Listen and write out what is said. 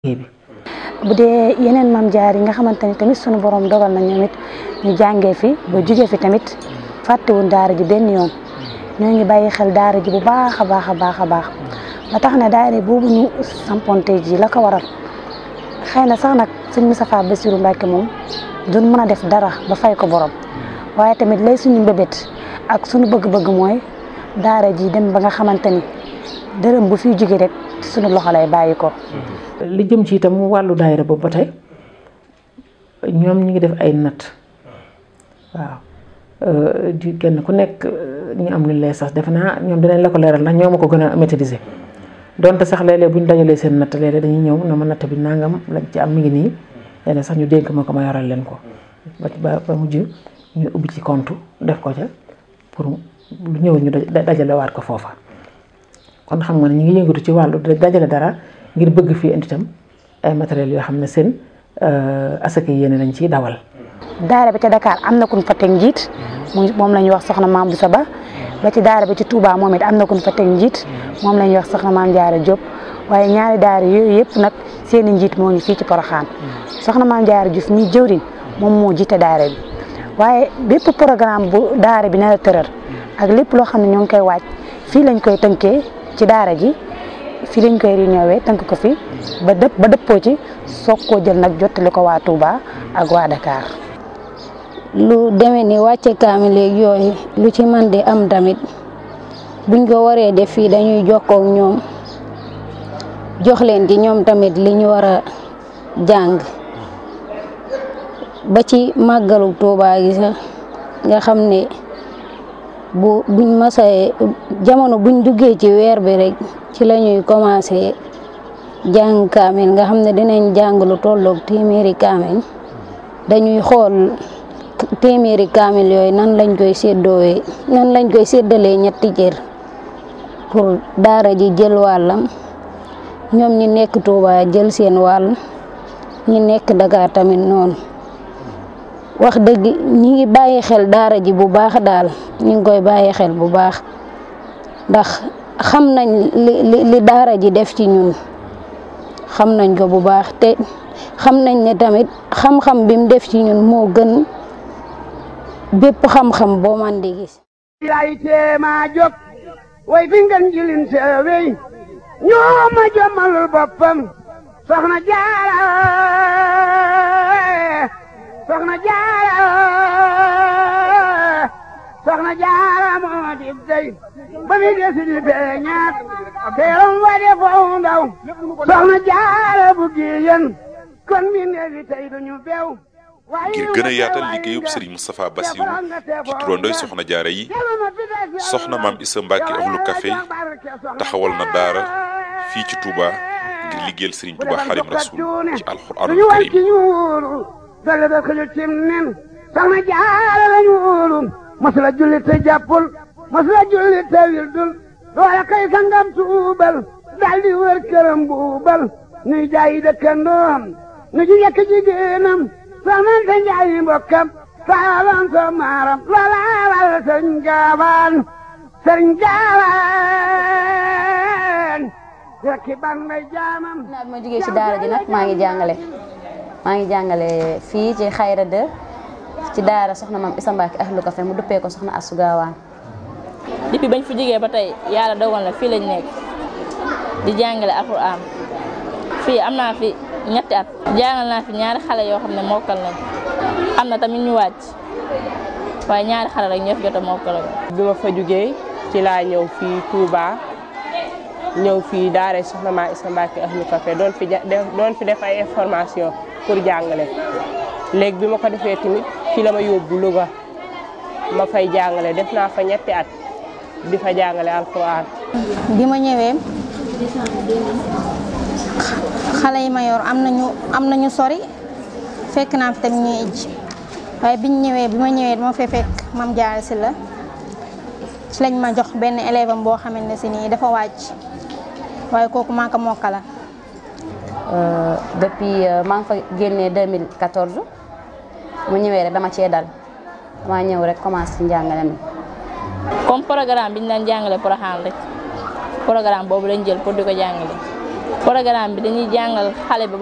bi bu dee yeneen maam jaar yi nga xamante ni tamit sunu borom dogal na ñoom it ñu jàngee fi ba jugee fi tamit fàttewuñ daara ji benn yoon ñoo ngi bàyyi xel daara ji bu baax a baax a baax a baax ba tax na daara boobu ñu samponte ji la ko waral xëy na sax nag sëñ Moustapha Bassirou Mbacké moom duñ mën a def dara ba fay ko borom waaye tamit lay suñu mbébét ak suñu bëgg-bëgg mooy daara ji dem ba nga xamante ni dërëm bu fiy jóge rek suñu loxo lay bàyyi ko. li jëm ci itam wàllu daayira boobu ba tey ñoom ñu ngi def ay natt waaw di kenn ku nekk ñu am lu lay sax defe naa ñoom dinañ la ko leeral ndax ñoo ma ko gën a maîtriser donte sax léeg-léeg bu ñu dajalee seen natt léeg-léeg dañuy ñëw na ma natt bi nangam lañ ci am mi ngi nii léeg sax ñu dénk ma ko ma yoral leen ko ba ba mujj ñu ubbi ci compte def ko ca pour lu ñëw ñu dajalewaat ko foofa kon xam nga ne ñu ngi yëngatu ci wàllu dajale dara ngir bëgg fii indi itam ay matériels yoo xam ne seen asaka yéene lañ ciy dawal. daara ba ca Dakar am na kun fa teg njiit moom la ñuy wax soxna maam Boussa Ba ba ci daara ba ci Touba moom it am na kun fa teg njiit moom la ñuy wax soxna maam Diarra Diop waaye ñaari daara yooyu yëpp nag seen i njiit moo ngi fii ci Porokhane soxna maam Diarra Diouf mi jëwriñ moom moo jiite daara bi waaye bépp programme bu daara bi na la tëral ak lépp loo xam ne ñoo ngi koy waaj fii lañ koy tënkee ci daara ji fii lañ koy réunion tënk ko fi ba dëpp ba dëppoo ci soog koo jël nag jottali ko waa Touba ak waa Dakar. lu demee ni wàcce kaamil léegi yooyu lu ci man di am tamit buñ ko waree def fii dañuy jokkoo ak ñoom jox leen ci ñoom tamit li ñu war a jàng ba ci màggalu Touba gi sax nga xam ne bu buñ masee jamono buñ duggee ci weer bi rek ci la ñuy commencé jàng kaamil nga xam ne dinañ jàng lu tolloog téeméeri kaamil dañuy xool téeméeri kaamil yooyu nan lañ koy séddoowee nan lañ koy séddalee ñetti cër pour daara ji jël wàllam ñoom ñi nekk Touba jël seen wàll ñi nekk Dakar tamit noonu wax dëgg ñi ngi bàyyi xel daara ji bu baax daal ñi ngi koy bàyyi xel bu baax ndax xam nañ li li daara ji def ci ñun xam nañ ko bu baax te xam nañ ne tamit xam-xam bi mu def ci ñun moo gën bépp xam-xam boo man di gis lay teema jóg way fi ngeen jilin seewey ñoo ma jommalul boppam soxna jaara soxna jaara soxna jaara moo di dey ba mi desi di feeñaat teeram wa de foo ndaw soxna jaara bu giyen kon mi neefi tey duñu beew ngir gën a yaatal liggéeyub Serigne Moustapha Bassirou ci turandoy soxna jaara yi soxna maam Issa Mbacke ahlu café taxawal na daara fii ci Touba ngir liggéeyal Serigne Touba Xadim Rasul ci alxuraanul karim dale da xëju cim nen soxna jaara lañu wóolu masula julli te jàppul masula julli te wildul loola kay sangam tuubal daldi wër këram buubal nuy jaayi dëkkandoom nu ji yekk jigéenam soxnante njaayi mbokkam saalan so maaram loola wal sëñ gaawaan sëñ gaawaan rekki ban may jaamam naa bi ma jógee ci daara ji nag maa ngi jàngale maa ngi jàngale fii ci xayra de ci daara soxna maam Issa Mbacke ahlu café mu duppee ko soxna Asou Gawane depuis bañ fi jógee ba tey yàlla dogal na fii lañ nekk di jàngale alxuraan fii am naa fi ñetti at jàngal naa fi ñaari xale yoo xam ne mokkal nañ am na tamit ñu wàcc waaye ñaari xale rek ñoo fi jot a mokkal bi ma fa jógee ci laa ñëw fii Touba ñëw fii daara soxna maam Issa Mbacke ahlu café doon fi doon fi def ay information pour jàngale léegi bi ma ko defee tamit ci la ma yóbbu Louga ma fay jàngale def naa fa ñetti at di fa jàngale alxuraan bi ma ñëwee xale yi ma yor am nañu am nañu sori fekk naa fi tamit ñuy ijj waaye biñ ñëwee bi ma ñëwee dama fee fekk mam jaar si la ci lañ ma jox benn élève am boo xamante ne si nii dafa wàcc waaye kooku maa ko mokkala depuis maa ngi fa génnee 2014 mu ñëwee rek dama cee dal dama ñëw rek commencé ci njàngale mi comme programme bi ñu daan jàngale Porokhane rek programme boobu lañ jël pour di ko jàngale programme bi dañuy jàngal xale bi